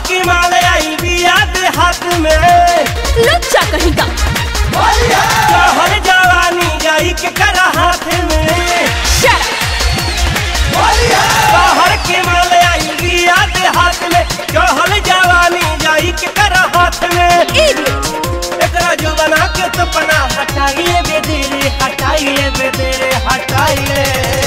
की माल आई बिया दे हाथ में लुच्चा कहीं का कहर जवानी जाई के करा हाथ में शट कहर की माल आई बिया दे हाथ में कहर जवानी जाई के करा हाथ में इडियट एकरा जो बना के तो पना हटाइए बेदेरे हटाइए बेदेरे हटाइए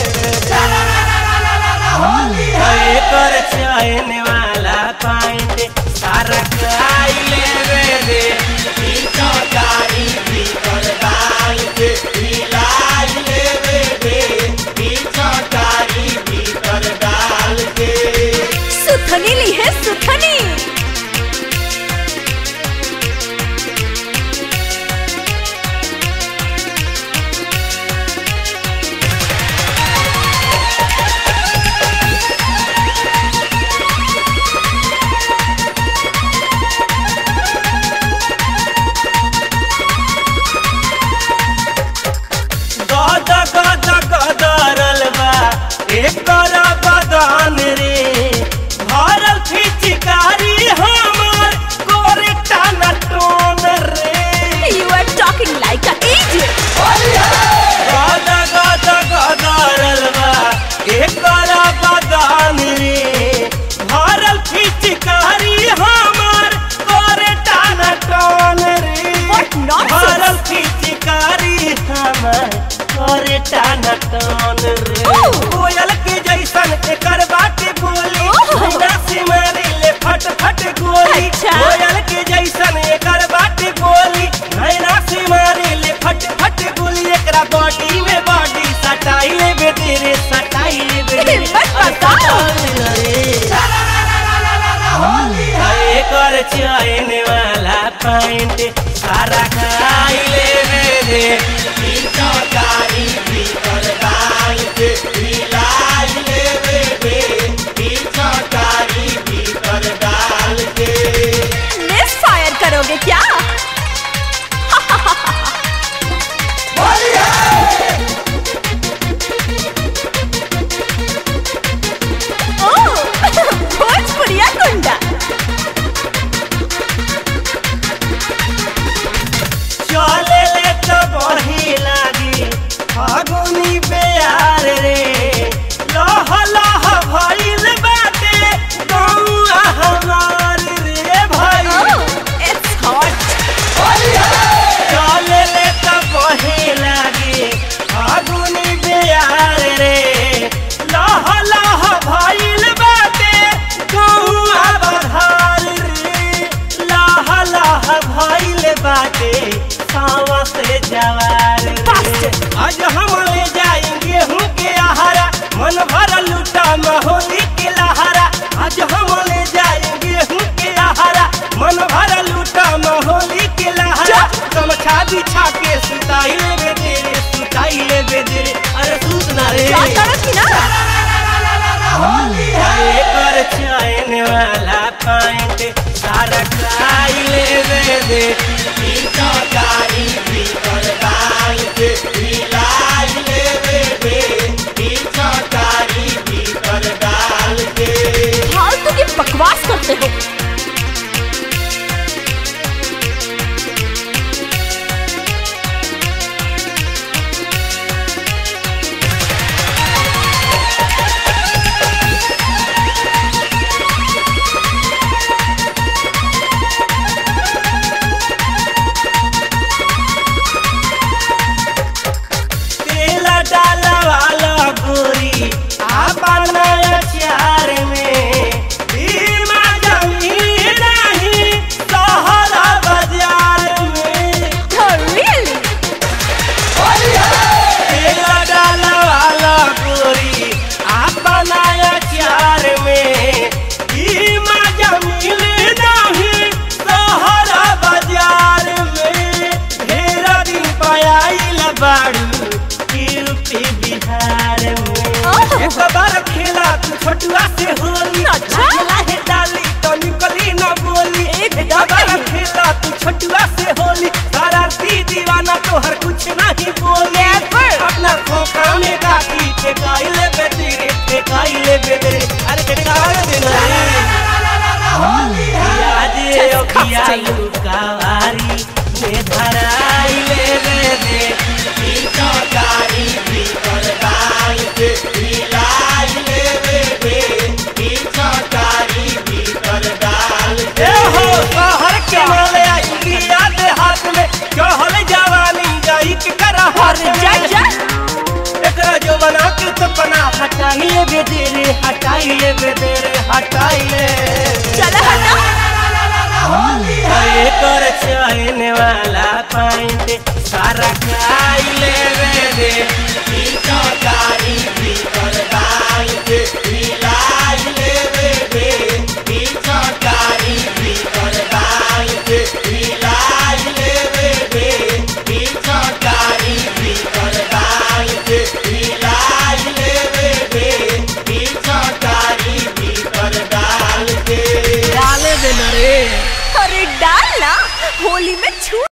कर चैन वाला पाइंट सारा खाइले बेदे ई चौकारी भीतर डाल के हिलाई ले बेदे ई चौकारी भीतर डाल के सुथनी ली है सुथनी गद गद गदरल बा एकर बदन रे भरल फिचकारी हमर कोरे टाना टोन रे you are talking like a idiot गद गद गदरल बा एकर बदन रे भरल फिचकारी हमर कोरे टाना टोन रे What nonsense! भरल फिचकारी हमर कोरे टाना टोन रे Oh! कोयल के जैसन एकर बाटे बोली Oh! बिना से मारी ले फट फट गोली अच्छा। कोयल के जैसन एकर बाटे बोली नैना से मारी ले फट फट गोली एकरा बॉडी में बॉडी सटाई ले बेतेरे सटाई ले बेतेरे हिम्मत बताओ। एकर चैन वाला पैंट सारा खाई ले बेदे ई चौकारी भीतर डाल के हिलाई ले बेदे ई चौकारी भीतर डाल के मिस फायर करोगे क्या ओह, भोजपुरिया गुंडा चले ले तो बही लागी फागुनी बेयार रे लह लह भइल बाटे गौआ हमार रे भाई ओह इट्स हॉट चले ले तो बही लागी फागुनी बेयार रे लह लह भइल बाटे गौआ बधार रे लह लह भइल बाटे सावा से जवार रे Bastard! आज हम ले जाएंगे हूँ के आहारा मन भर लूटा महोली के लहारा आज हम ले जाएंगे हूँ के आहारा मन भर लूटा महोली के लहारा गमछा बिछा के सुताई ले बेदेरे सुताई ले बेदेरे अरे सूत ना रे क्या तरह की ना एकर चैन वाला पैंट सारा खाई ले बेदे ई चौकारी भीतर डाल के हिलाई ले बेदे ई चौकारी भीतर डाल के फालतू की बकवास करते हो तेल डाला वाला गोरी आपन अचार में भीमा जमीन नहीं सहरा बाजार में Oh, really? तेल डाला वाला गोरी आपन अचार में भीमा जमीन नहीं सहरा बाजार में ढेर दिन पायल बाड़ू यूपी बिहार में ओह। एक बार खेला तू छोटुआ से होली अच्छा। लाहे डाली तो निकली न बोली एक एक बार बार नहीं। खेला तू छोटुआ से होली शरारती दीवाना तो हर कुछ नहीं बोले अपना खोखा में गाती फेंकाइले बेटी रे फेंकाइले बेटे अरे फेंका देना रे गोरिया Disgusting. लुकावारी में धराई ले ले दे ई चौकारी भीतर डाल के हिलाई ले ले दे ई चौकारी भीतर डाल के हो शहर के माले इंडिया दे हाथ में चढ़ल जवानी जाई के करा हाथ और जा में जा एकरा जो बना के सपना हटाइए बेदेरे हटाइए बेदेरे हटाइए चला हटा एकर चहने वाला पाइंट सारा खाई ले रे दे ई चौका